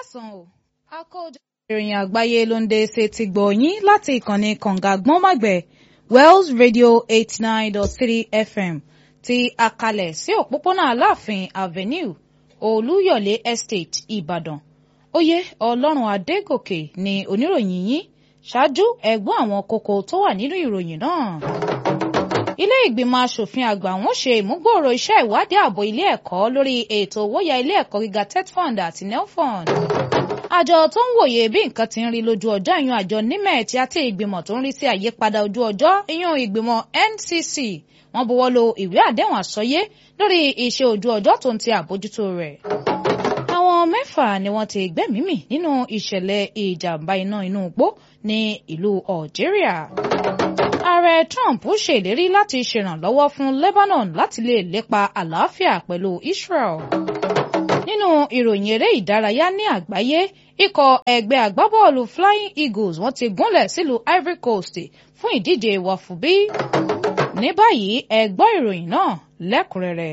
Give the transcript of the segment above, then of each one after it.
káàsán o àkójọ ìròyìn àgbáyé ló ń dé ṣe ti gbọ̀ yín láti ìkànnì kànga gbọ́nmàgbẹ̀ Wells Radio eighty nine dot three FM ti àkàlẹ̀ sí òpópónà Aláàfin Avenue Olúyọ̀lé Estate Ìbàdàn oyè Ọlọ́run Adégòkè ni oníròyìn yín ṣáájú ẹ̀gbọ́n àwọn kókó tó wà nínú ìròyìn náà ilé ìgbìmọ̀ asòfin àgbà wọn ṣe ìmúgbòòrò iṣẹ́ ìwádìí ààbò ilé ẹ̀kọ́ lórí ètò owóyà ilé ẹ̀kọ́ gíga tetfund àti nelfund. àjọ tó ń wòye bí nǹkan ti ń rí lójú ọjọ́ ìyún àjọ nimet àti ìgbìmọ̀ tó ń rí sí àyípadà ojú ọjọ́ ìyún ìgbìmọ̀ NCC wọ́n buwọ́ lu ìwé àdéhùn àsọyé lórí iṣẹ́ ojú ọjọ́ tó ń ti àbójútó rẹ̀. àwọn mẹ́fà ni wọ́n ti gbẹ́mìí mì nínú ìṣẹ̀lẹ̀ ìjàmbá iná inú igbó ní ìlú Algeria ààrẹ Trump ṣèlérí láti ṣèrànlọ́wọ́ fún Lebanon láti lè lépa àlàáfíà pẹ̀lú Israel. nínú ìròyìn eré ìdárayá ní àgbáyé ikọ̀ ẹgbẹ́ agbábọ́ọ̀lù Flying Eagles wọ́n ti gúnlẹ̀ sílùú Ivory Coast fún ìdíje wàfúbí. ní báyìí ẹ gbọ́ ìròyìn náà lẹ́kùnrẹ́rẹ́.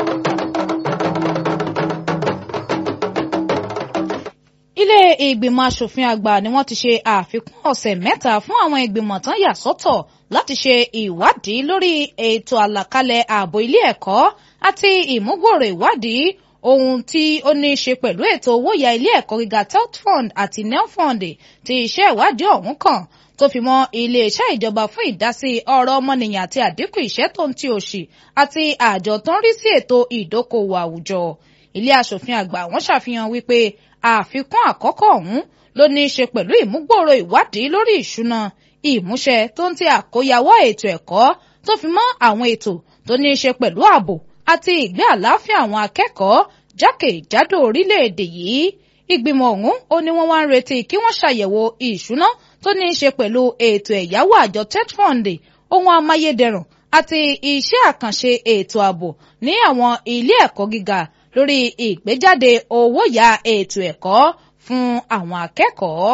ilé ìgbìmọ̀ asòfin àgbà ni wọ́n ti ṣe àfikún ọ̀sẹ̀ mẹ́ta fún àwọn ìgbìmọ̀ tán yà sọ́tọ̀ láti ṣe ìwádìí lórí ètò àlàkalẹ̀ ààbò ilé ẹ̀kọ́ àti ìmúgbòòrò ìwádìí ohun tí ó ní í ṣe pẹ̀lú ètò owó ya ilé ẹ̀kọ́ gíga telfund àti nelfund tí iṣẹ́ ìwádìí ọ̀hún kàn tó fi mọ́ iléeṣẹ́ ìjọba fún ìdásí ọ̀rọ̀ ọmọnìyàn àti àdínkù ìṣẹ́ tó ń ti òṣì àti àjọ tó ń rí sí ètò ìdókòwò àwùjọ ilé asòfin àgbà wọ́n ṣàfihàn wípé àfikún àkọ́kọ́ ọ̀hún ló ní í ṣe pẹ̀lú ìmúgbòòrò ìwádìí lórí ìṣúná ìmúṣẹ tó ń ti àkóyawọ́ ètò ẹ̀kọ́ tó fi mọ́ àwọn ètò tó ní í ṣe pẹ̀lú ààbò àti ìgbé àlàáfíà àwọn akẹ́kọ̀ọ́ jákèjádò orílẹ̀-èdè yìí ìgbìmọ̀ ọ̀hún ó ní wọ́n wá ń retí kí wọ́n ṣàyẹ̀wò ìṣúná tó ní í ṣe pẹ̀lú ètò ẹ̀yáwó àjọ tetfund ohun amáyédẹrùn àti iṣẹ́ àkànṣe ètò ààbò ní àwọn ilé ẹ̀kọ́ gíga lórí ìgbéjáde owó ya ètò ẹ̀kọ́ fún àwọn akẹ́kọ̀ọ́.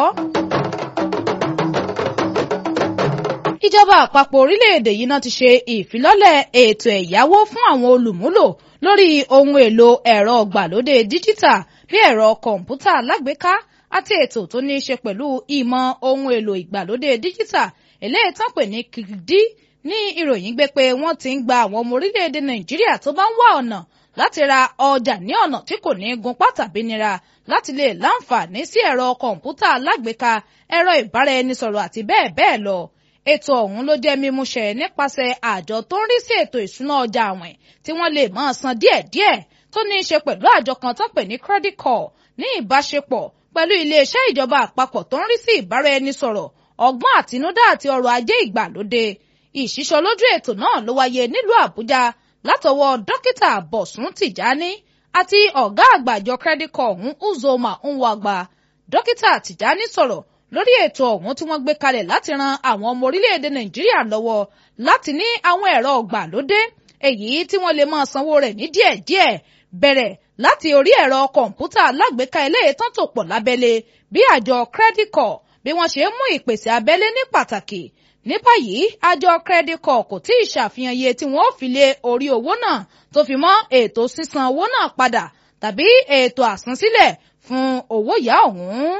ìjọba àpapọ̀ orílẹ̀-èdè yìí náà ti ṣe ìfilọ́lẹ̀ ètò ẹ̀yáwó fún àwọn olùmúlò lórí ohun èlò ẹ̀rọ ìgbàlódé díjítà bí ẹ̀rọ kọ̀ǹpútà alágbèéká àti ètò tó ní í ṣe pẹ̀lú ìmọ̀ ohun èlò ìgbàlódé díjítà eléyìí tán pè ní kìkìdí ní ìròyìn gbé pé wọ́n ti ń gba àwọn ọmọ orílẹ̀-èdè nàìjíríà tó bá ń wá ọ̀nà láti ra ọjà ní ọ̀nà tí kò ní gun pátàbí nira láti lè láǹfààní sí ẹ̀rọ kọ̀ǹpútà alágbèéká ẹ̀rọ ìbáraẹnisọ̀rọ̀ àti bẹ́ẹ̀ bẹ́ẹ̀ lọ ètò ọ̀hún ló jẹ́ mímúṣẹ nípasẹ̀ àjọ tó ń rí sí ètò ìṣúná ọjà àwìn tí wọ́n lè máa san díẹ̀díẹ̀ tó ní í ṣe pẹ̀lú àjọ kan tó pè ní credit card ní ìbáṣepọ̀ pẹ̀lú iléeṣẹ́ ìjọba àpapọ̀ tó ń rí sí ìbáraẹnisọ̀rọ̀ ọgbọ́n àtinúdá àti ọrọ̀ ajé ìgbàlódé ìṣísọ lójú ètò náà ló wáyé nílùú àbújá látọwọ́ dókítà bọ̀sùn tìjání àti ọ̀gá àgbà àjọ credit card ọ̀hún uzoma nwagba dókítà tìjání sọ̀rọ̀ lórí ètò ọ̀hún tí wọ́n gbé kalẹ̀ láti ran àwọn ọmọ orílẹ̀-èdè nàìjíríà lọ́wọ́ láti ní àwọn ẹ̀rọ ọ̀gbàlódé èyí tí wọ́n lè máa sanwó rẹ̀ ní díẹ̀díẹ̀ bẹ̀rẹ̀ láti orí ẹ̀rọ kọ̀ǹpútà alágbèéká eléyìí tán tò pọ̀ lábẹ́lé bí àjọ credit card bí wọ́n ṣe ń mú ìpèsè abẹ́lé ní pàtàkì ní báyìí àjọ credit card kò tí ì ṣàfihàn iye tí wọ́n ó fi lé orí owó náà tó fi mọ́ ètò sísan owó náà padà tàbí ètò àsansílẹ̀ fún owó yá ọ̀hún.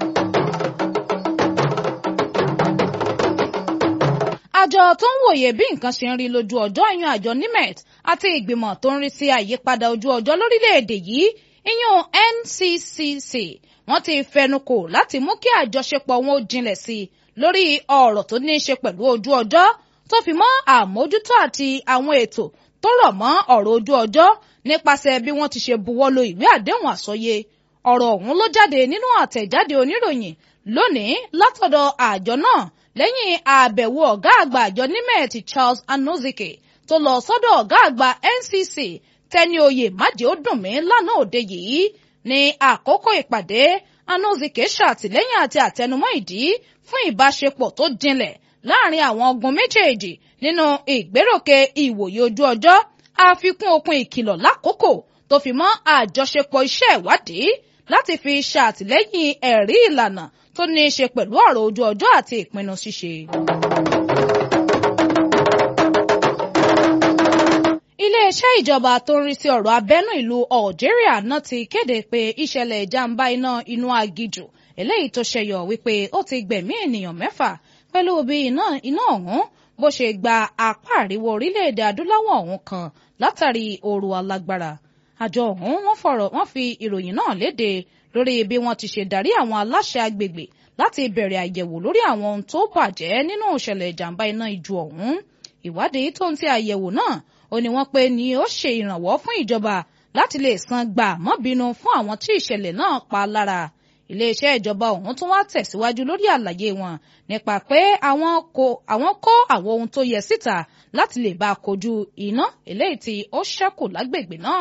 àjọ tó ń wòye bí nǹkan ṣe ń rí lójú ọjọ́ ìyún àjọ nimet àti ìgbìmọ̀ tó ń rí sí àyípadà ojú ọjọ́ lórílẹ̀‐èdè yìí ìyún NCCC wọ́n ti fẹnukò láti mú kí àjọṣepọ̀ wọn ó jinlẹ̀ sí i lórí ọ̀rọ̀ tó ní í ṣe pẹ̀lú ojú ọjọ́ tó fi mọ́ àmójútó àti àwọn ètò tó rọ̀ mọ́ ọ̀rọ̀ ojú ọjọ́ nípasẹ̀ bí wọ́n ti ṣe buwọ́lu ìwé àdéhùn àsọyé ọ̀rọ̀ ọ̀hún ló jáde nínú àtẹ̀jáde oníròyìn lónìí látọ̀dọ̀ àjọ náà lẹ́yìn àbẹ̀wò ọ̀gá àgbà àjọ nimet Charles Anozike tó lọ sọ́dọ̀ ọ̀gá àgbà NCC tẹni oyè májè ó dùn mí lánàá òde yìí ní àkókò ìpàdé Anozike ṣàtìlẹ́yìn àti àtẹnumọ́ ìdí fún ìbáṣepọ̀ tó jinlẹ̀ láàrin àwọn ọgbọ́n méjèèjì nínú ìgbéròkè ìwòye ojú ọjọ́ àfikún okun ìkìlọ̀ lákòókò tó fi mọ́ àjọṣepọ̀ iṣẹ́ ìwádìí láti fi ṣàtìlẹ́yìn ẹ̀rí ìlànà tó ní í ṣe pẹ̀lú ọ̀rọ̀ ojú ọjọ́ àti ìpinnu ṣíṣe. iléeṣẹ́ ìjọba tó ń rí sí ọ̀rọ̀ abẹ́nú ìlú Algeria náà ti kéde pé ìṣẹ̀lẹ̀ ìjàmbá iná inú agijù eléyìí tó ṣẹyọ wípé ó ti gbẹ̀mí ènìyàn mẹ́fà pẹ̀lú bí iná iná ọ̀hún bó ṣe gba apá àríwá orílẹ̀-èdè adúláwọ̀ ọ̀hún kan látàrí ooru alágbára àjọ ọ̀hún wọ́n fọ̀rọ̀ wọ́n fi ìròyìn náà léde lórí bí wọ́n ti ṣe darí àwọn aláṣẹ agbègbè láti bẹ̀rẹ̀ àyẹ̀wò lórí àwọn ohun tó bàjẹ́ nínú ìṣẹ̀lẹ̀ ìjàmbá iná ijù ọ̀hún ìwádìí tó ń ti àyẹ̀wò náà ó ní wọ́n pé ni ó ṣe ìrànwọ́ fún ìjọba láti lè san gbà mọ́bínú fún àwọn tí ìṣẹ̀lẹ̀ náà pa lára iléeṣẹ́ ìjọba ọ̀hún tún wá tẹ̀síwájú lórí àlàyé wọn nípa pé àwọn kó àwọn ohun tó yẹ síta láti lè bá a kojú iná eléyìí tí ó ṣẹ́kù lágbègbè náà.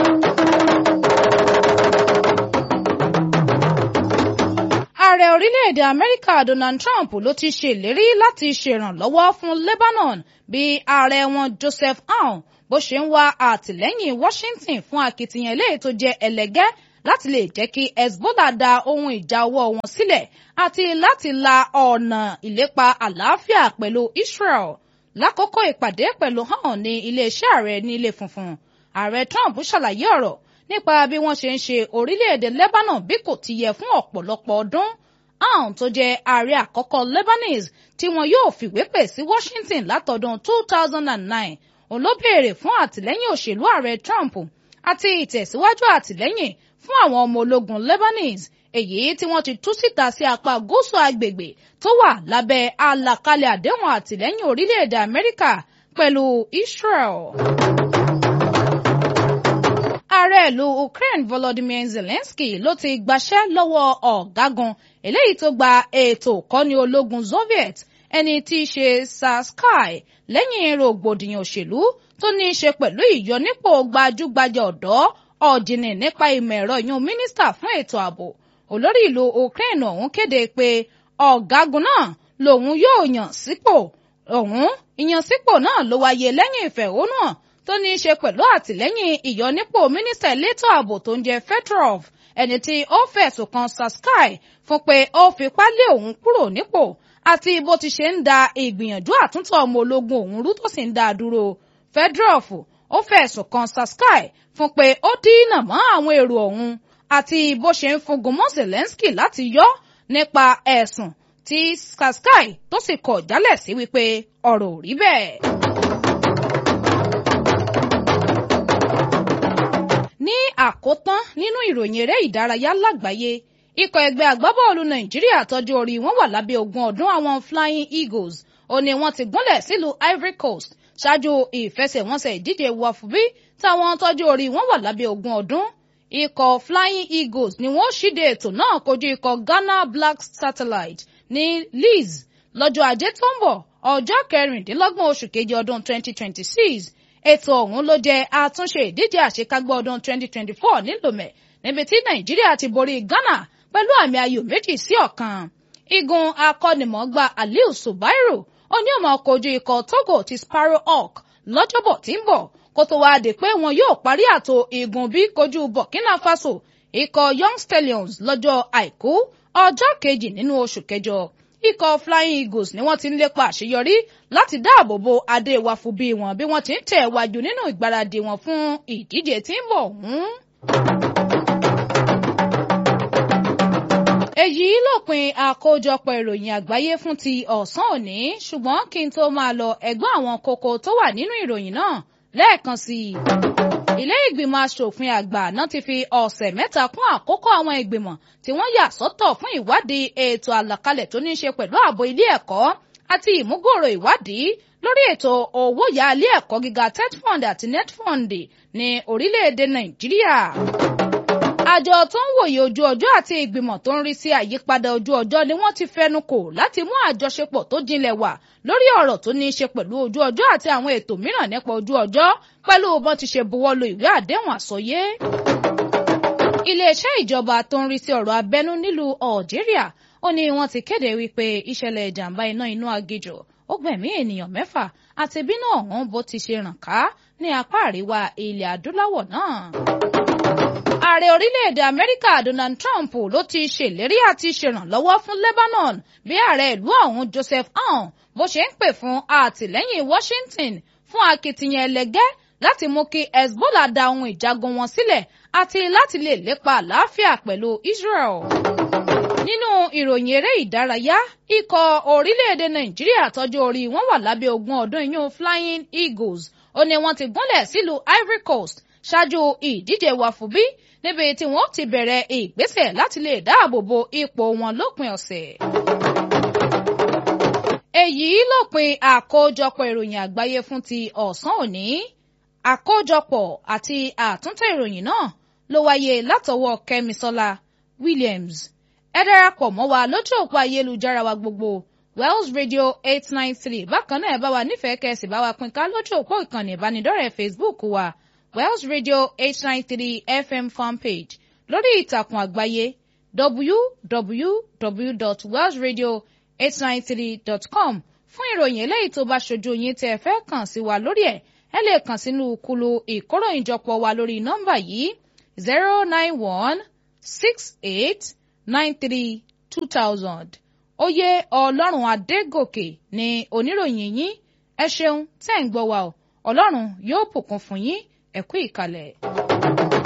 ààrẹ orílẹ̀-èdè amẹ́ríkà donald trump ló ti ṣèlérí láti ṣèrànlọ́wọ́ fún lebanon bí ààrẹ wọn joseph aoun bó ṣe ń wá àtìlẹ́yìn washington fún akitiyan eléyìí tó jẹ́ ẹlẹ́gẹ́ láti lè jẹ́ kí hezbollah da ohun ìjà ọwọ́ wọn sílẹ̀ àti láti la ọ̀nà ìlépa àlàáfíà pẹ̀lú israel lákòókò ìpàdé pẹ̀lú hàn ní iléeṣẹ́ ààrẹ ní ilé funfun ààrẹ trump ṣàlàyé ọ̀rọ̀ nípa bí wọ́n ṣe ń ṣe orílẹ̀-èdè lebanon bí kò ti yẹ fún ọ̀pọ̀lọpọ̀ ọdún aun tó jẹ́ ààrẹ àkọ́kọ́ lebanese tí wọn yóò fìwé pè sí washington látọdún 2009 òun ló béèrè fún àtìlẹ́yìn òṣèlú ààrẹ trump àti ìtẹ̀síwájú àtìlẹ́yìn fún àwọn ọmọ ológun lebanese èyí tí wọ́n ti tú síta sí apá gúúsù agbègbè tó wà lábẹ́ àlàkalẹ̀ àdéhùn àtìlẹ́yìn orílẹ̀-èdè amẹ́ríkà pẹ̀lú israel ààrẹ ìlú Ukraine Volodymyr Zelensky ló ti gbaṣẹ́ lọ́wọ́ ọ̀gágun eléyìí tó gba ètò ìkọ́ni ológun Soviet ẹni tí í ṣe Sarsky lẹ́yìn rògbòdìyàn òṣèlú tó ní í ṣe pẹ̀lú ìyọnípò gbajúgbajà ọ̀dọ́ ọ̀jìnì nípa ìmọ̀ ẹ̀rọ yún mínísítà fún ètò ààbò olórí ìlú Ukraine ọ̀hún kéde pé ọ̀gágun náà lòun yóò yàn sípò ọ̀hún ìyànsípò náà ló wáyé lẹ́yìn ìfẹ̀hónúhàn tó ní í ṣe pẹ̀lú àtìlẹ́yìn ìyọnípò mínísítà elétò ààbò tó ń jẹ́ Fedorov ẹni tí ó fẹ̀sùn kan Sarsky fún pé ó fipá lé òun kúrò nípò àti bó ti ṣe ń da ìgbìyànjú àtúntò ọmọ ológun òun rú tó sì ń dá a dúró Fedorov ó fẹ̀sùn kan Sarsky fún pé ó dínà mọ́ àwọn èrò òun àti bó ṣe ń fúngun mọ́ Zelensky láti yọ nípa ẹ̀sùn tí Sarsky tó sì kọ̀ jálẹ̀ sí wípé ọ̀rọ̀ ò rí bẹ́ẹ̀. ní àkótán nínú ìròyìn eré ìdárayá lágbàáyé ikọ̀ ẹgbẹ́ agbábọ́ọ̀lù nàìjíríà tọ́jú orí wọn wà lábẹ́ ogún ọdún àwọn flying eagles ó ní wọ́n ti gúnlẹ̀ sílùú ivory coast ṣáájú ìfẹsẹ̀wọnsẹ̀ ìdíje wafubí táwọn tọ́jú orí wọn wà lábẹ́ ogún ọdún ikọ̀ flying eagles ni wọ́n ṣíde ètò náà kojú ikọ̀ ghana black satellite ní leeds lọ́jọ́ ajé tó ń bọ̀ ọjọ́ kẹrìndínlọ́gbọ̀n oṣù kejì ọdún 2026 ètò ọ̀hún ló jẹ́ àtúnṣe ìdíje àṣekágbá ọdún 2024 nílòmẹ̀ níbi tí nàìjíríà ti borí ghana pẹ̀lú àmì ayò méjì sí ọ̀kan igun akọ́nimọ̀ọ́gbá aliu subairu ó ní ọmọ kojú ikọ̀ togo ti sparrow hawk lọ́jọ́bọ̀ tí ń bọ̀ kó tó wáá dé pé wọn yóò parí àtò igun bí kojú burkina faso ikọ̀ young stallions lọ́jọ́ àìkú ọjọ́ kejì nínú oṣù kẹjọ ikọ̀ flying eagles ni wọ́n ti ń lépa àṣeyọrí láti dáàbò bo adé wàfù bí wọn bí wọ́n ti ń tẹ̀ wájú nínú ìgbáradì wọn fún ìdíje tí ń bọ̀ ọ̀hún. èyí lópin àkójọpọ̀ ìròyìn àgbáyé fún ti ọ̀sán òní ṣùgbọ́n kí n tó máa lọ ẹ̀gbọ́n àwọn kókó tó wà nínú ìròyìn náà lẹ́ẹ̀kan sí i. ilé ìgbìmọ̀ asòfin àgbà náà ti fi ọ̀sẹ̀ mẹ́ta kún àkókò àwọn ìgbìmọ̀ tí wọ́n yà sọ́tọ̀ fún ìwádìí ètò àlàkalẹ̀ tó ní í ṣe pẹ̀lú ààbò ilé ẹ̀kọ́ àti ìmúgbòòrò ìwádìí lórí ètò owó yá ilé ẹ̀kọ́ gíga tetfund àti netfund ní orílẹ̀-èdè nàìjíríà àjọ tó ń wòye ojú ọjọ́ àti ìgbìmọ̀ tó ń rí sí àyípadà ojú ọjọ́ ni wọ́n ti fẹnu kò láti mú àjọṣepọ̀ tó jinlẹ̀ wà lórí ọ̀rọ̀ tó ní í ṣe pẹ̀lú ojú ọjọ́ àti àwọn ètò mìíràn nípa ojú ọjọ́ pẹ̀lú bọ́n ti ṣe buwọ́lu ìwé àdéhùn àsọyé. iléeṣẹ́ ìjọba tó ń rí sí ọ̀rọ̀ abẹ́nú nílùú Algeria ó ní wọ́n ti kéde wípé ìṣẹ̀lẹ̀ ìjàmbá iná inú aginjù ó gbẹ̀mí ènìyàn mẹ́fà àti bínú ọ̀hún bó ti ṣe ràn ká ní apá àríwá ilẹ̀ adúláwọ̀ náà ààrẹ orílẹ̀-èdè amẹ́ríkà donald trump ló ti ṣèlérí àti ṣèrànlọ́wọ́ fún lebanon bí ààrẹ ìlú ọ̀hún joseph aoun bó ṣe ń pè fún àtìlẹ́yìn washington fún akitiyan ẹlẹgẹ́ láti mú kí Hezbollah da ohun ìjagun wọn sílẹ̀ àti láti lè lépa àlàáfíà pẹ̀lú Israel. nínú ìròyìn eré ìdárayá ikọ̀ orílẹ̀-èdè Nàìjíríà tọ́jú orí wọn wà lábẹ́ ogún ọdún iyún Flying Eagles ó ní wọ́n ti gúnlẹ̀ sílùú Ivory Coast ṣáájú ìdíje wàfúbí níbi tí wọ́n ti bẹ̀rẹ̀ ìgbésẹ̀ láti lè dáàbò bo ipò wọn lópin ọ̀sẹ̀. èyí lópin àkójọpọ̀ ìròyìn àgbáyé fún ti ọ̀sán òní àkójọpọ̀ àti àtúntẹ̀ ìròyìn náà ló wáyé látọwọ́ Kẹ́misọ́lá Williams ẹ darapọ̀ mọ́ wa lójú òpó ayélujára wa gbogbo Wells Radio eight nine three bákan náà ẹ bá wa nífẹ̀ẹ́ kẹ́sì bá wa pín ká lójú òpó ìkànnì ìbánidọ́rẹ̀ẹ́ Facebook wa Wells Radio eight nine three FM fanpage lórí ìtàkùn àgbáyé www.wellsradio893.com fún ìròyìn eléyìí tó bá ṣojú yín tẹ́ ẹ fẹ́ kàn sí wa lórí ẹ̀ ẹ lè kàn sínú kulu ìkóròyìnjọpọ̀ wa lórí nọ́mbà yìí zero nine one six eight nine three two thousand oyè ọlọ́run adégòkè ni oníròyìn yín ẹ ṣeun tẹ́ ń gbọ́ wa o ọlọ́run yóò bùkún fún yín ẹ kú ìkàlẹ̀.